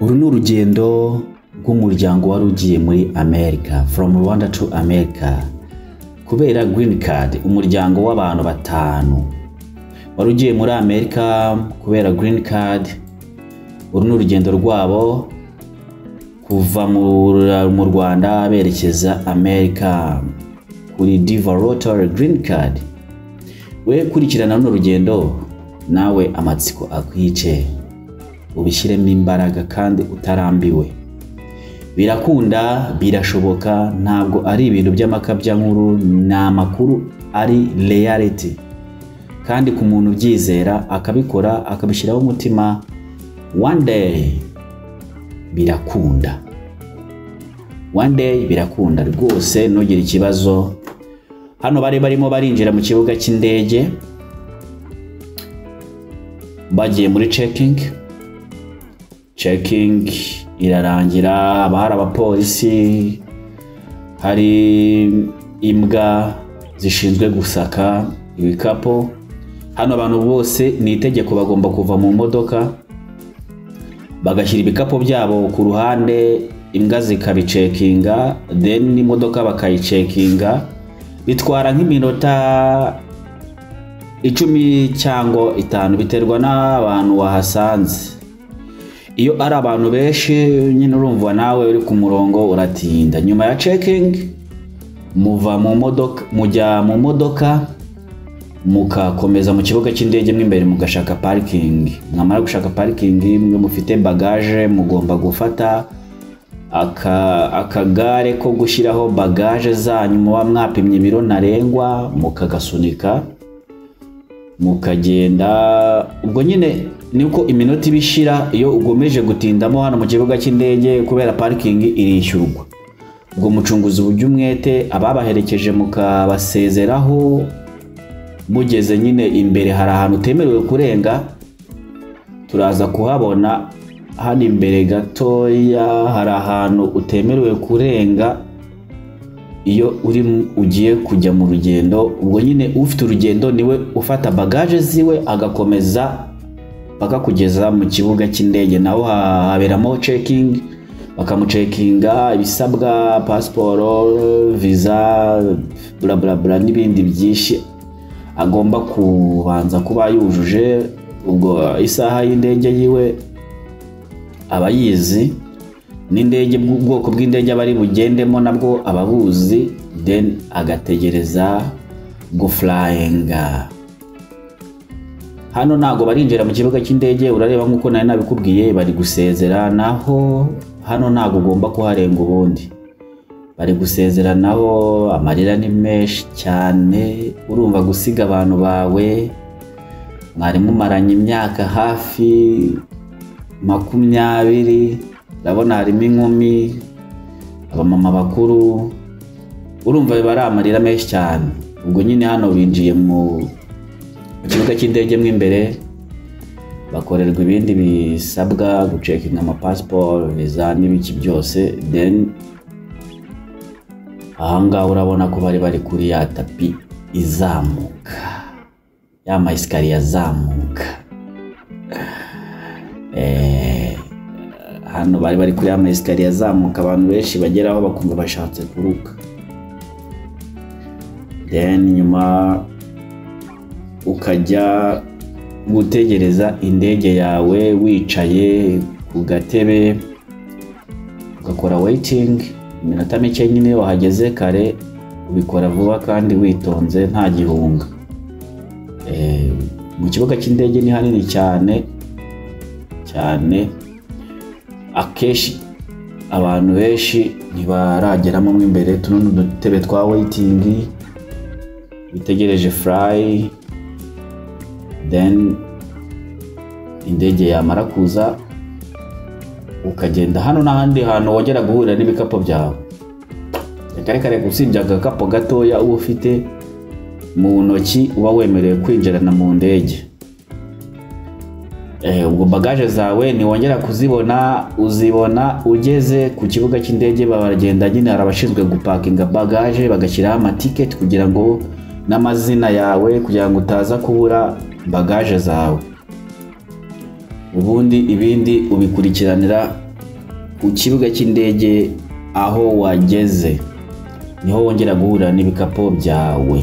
uru ni urugendo rw'umuryango wari ugiye muri amerika from rwanda to america kubera green card umuryango w'abantu batanu wari ugiye muri amerika kubera green card uru ni urugendo rwabo kuva mu- mu rwanda berekeza amerika kuri diva rotary green card we kurikirana runo rugendo nawe amatsiko akwice ubishyiremo imbaraga kandi utarambiwe birakunda birashoboka ntabwo ari ibintu by'amakabya nkuru ni amakuru ari reality kandi ku muntu ubyizera akabikora akabishyiraho umutima one day birakunda one day birakunda rwose ntugire ikibazo hano bari barimo barinjira mu kibuga cy'indege bagiye muri cekingi cekingi irarangira haba hari abapolisi hari imbwa zishinzwe gusaka ibikapu hano abantu bose ni itegeko bagomba kuva mu modoka bagashyira ibikapu byabo ku ruhande imbwa zikabicekinga then n'imodoka bakayicekinga bitwara nk'iminota icumi cyangwa itanu biterwa n'abantu wahasanze iyo ari abantu benshi nyine urumva nawe uri ku murongo uratinda nyuma ya cekingi muva mu modoka mujya mu modoka mukakomeza mu kibuga cy'indege mo imbere mugashaka parikingi mwamara gushaka parikingi mwe mufite bagaje mugomba gufata aka- akagare ko gushyiraho bagaje zanyu muba mwapimye ibiro ntarengwa mukagasunika mukagenda ubwo nyine ni uko iminota iba ishira iyo ugomeje gutindamo hano mu kibuga cy'indege kubera parikingi irishyurwa ubwo mucunguzi uburyo umwete ababaherekeje mukabasezeraho mugeze nyine imbere hari ahantu utemerewe kurenga turaza kuhabona hano imbere gatoya hari ahantu utemerewe kurenga iyo uri mu- ugiye kujya mu rugendo ubwo nyine ufite urugendo niwe ufata bagaje ziwe agakomeza bakakugeza mu kibuga cy'indege naho ha- haberamo cekingi bakamucekinga ibisabwa pasiporo viza buraburabura n'ibindi byinshi agomba kubanza kuba yujuje ubwo isaha y'indege yiwe aba yizi n'indege ubwoko bw'indege aba ari bugendemo nabwo aba abuzi then agategereza gufurayinga hano ntabwo barinjira mu kibuga cy'indege urareba nk'uko nari nabikubwiye bari gusezera naho hano ntabwo ugomba kuharenga ubundi bari gusezeranaho amarira ni menshi cyane urumva gusiga abantu bawe mwari mumaranye imyaka hafi makumyabiri urabona harimo inkumi abamama bakuru urumva biba ari amarira menshi cyane ubwo nyine hano binjiye mu mu kibuga cy'indege mo imbere bakorerwa ibindi bisabwa gucekinga amapasiporo viza n'ibiki byose then ahangaha urabona ko bari bari kuri ya tapi izamuka ya mayesikariye azamuka Eh, hano bari bari kuri ama esikariye azamuka abantu benshi bageraho bakumva bashatse kuruka then nyuma ukajya gutegereza indege yawe wicaye ku gatebe ugakora waiting iminota mike nyine wahageze kare ubikora vuba kandi witonze nta gihunga Eh, mu kibuga cy'indege ni hanini cyane cyane akenshi abantu benshi ntibarageramo mo imbere tuno ni udutebe twa weyitingi bitegereje furayi then indege yamara kuza ukagenda hano n'ahandi hantu wongera guhurira n'ibikapu byawe kare kare usibye agakapu gatoya uba ufite mu ntoki uba wemerewe kwinjirana mu ndege Eh, ubwo bagaje zawe ntiwongera kuzibona uzibona ugeze ku kibuga cy'indege baragenda nyine hari abashinzwe gupakinga bagaje bagashyiraho amatiketi kugira ngo n'amazina yawe kugira ngo utaza kubura bagaje zawe ubundi ibindi ubikurikiranira ku kibuga cy'indege aho wageze niho wongera guhura n'ibikapu byawe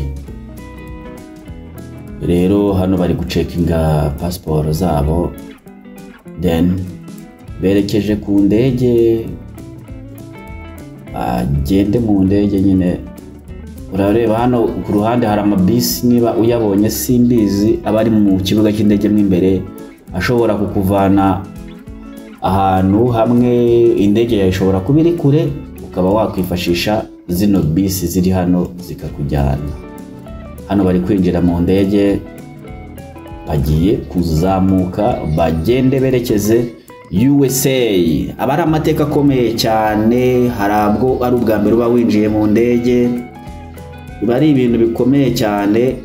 rero hano bari gucekinga pasiporo zabo deni berekeje ku ndege agende mu ndege nyine urareba hano ku ruhande hari amabisi niba uyabonye simbizi aba ari mu kibuga cy'indege mo imbere ashobora kukuvana ahantu hamwe indege yawe ishobora kuba iri kure ukaba wakwifashisha zino bisi ziri hano zikakujyana hano bari kwinjira mu ndege bagiye kuzamuka bagende berekeze USA aba ari amateka akomeye cyane harabwo ari ubwa mbere uba winjiye mu ndege biba ari ibintu bikomeye cyane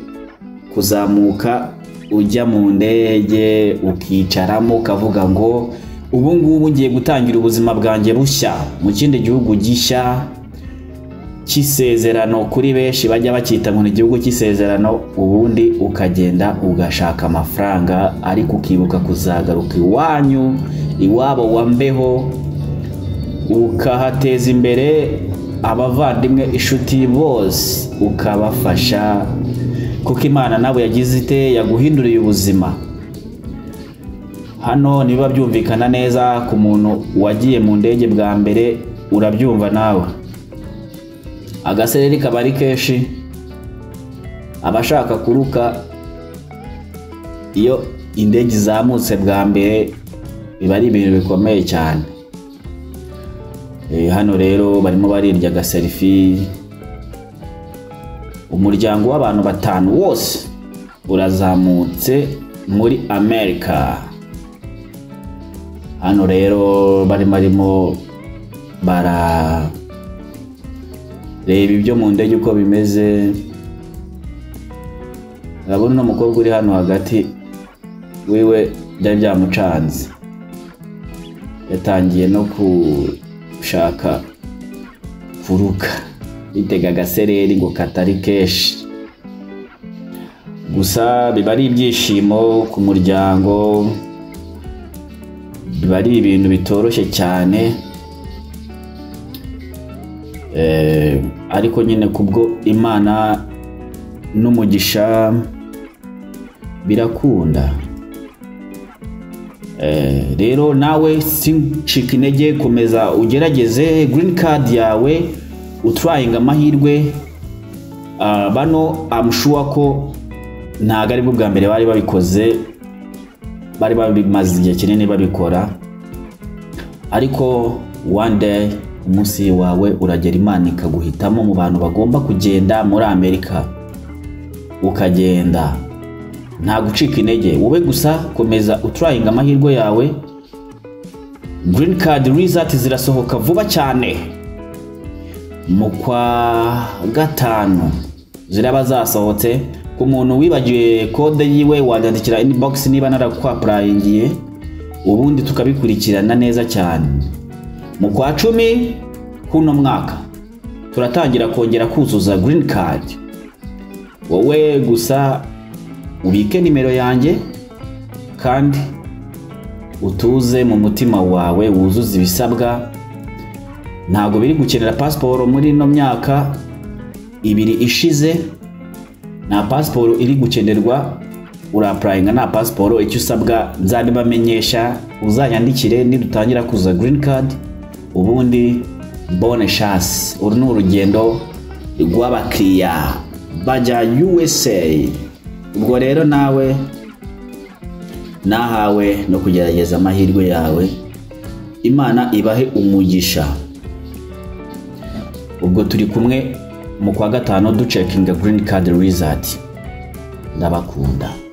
kuzamuka ujya mu ndege ukicaramo ukavuga ngo ubu ngubu ngiye gutangira ubuzima bwanjye bushya mu kindi gihugu gishya cy'isezerano kuri benshi bajya bacyita ngo ni igihugu cy'isezerano ubundi ukagenda ugashaka amafaranga ariko ukibuka kuzagaruka iwanyu iwabo wa mbeho ukahateza imbere abavandimwe inshuti bose ukabafasha kuko imana nawe yagize ite yaguhinduriye ubuzima hano niba byumvikana neza ku muntu wagiye mu ndege bwa mbere urabyumva nawe agasereri kaba ari kenshi abashaka kuruka iyo indege izamutse bwa mbere biba ari ibintu bikomeye cyane hano rero barimo barirya agaserifi umuryango w'abantu batanu wose urazamutse muri amerika hano rero bari barimo barareba ibyo mu ndege uko bimeze urabona uno mukobwa uri hano hagati wiwe byari byamucanze yatangiye no gushaka kuruka yitega agasereri ngo katari kenshi gusa biba ari ibyishimo ku muryango biba ari ibintu bitoroshye cyane ariko nyine kubwo imana n'umugisha birakunda rero nawe sincika intege komeza ugerageze girini kadi yawe uturayinga amahirwe bano amushuwa ko ntabwo aribwo bwa mbere bari babikoze bari babimaze igihe kinini babikora ariko one day umunsi wawe uragera imana ikaguhitamo mu bantu bagomba kugenda muri amerika ukagenda nta gucika intege wowe gusa komeza uturayinga amahirwe yawe green card rizati zirasohoka vuba cyane mu kwa gatanu ziraba zasohotse ku muntu wibagiwe kode yiwe wanyandikira inibogisi niba narakwapurayingiye ubundi tukabikurikirana neza cyane mu kwa cumi k'uno mwaka turatangira kongera kuzuza girini kadi wowe gusa ubike nimero yanjye kandi utuze mu mutima wawe wuzuze ibisabwa ntabwo biri gukenera pasiporo muri ino myaka ibiri ishize nta pasiporo iri gukenerwa urapurayinga nta pasiporo icyo usabwa nzabibamenyesha uzanyandikire nidutangira kuza girini kadi ubundi bone shasi uru ni urugendo rw'abakiriya bajya USA ubwo rero nawe nahawe no kugerageza amahirwe yawe imana ibahe umugisha ubwo turi kumwe mu kwa gatanu ducekinga girini kadi rizati ndabakunda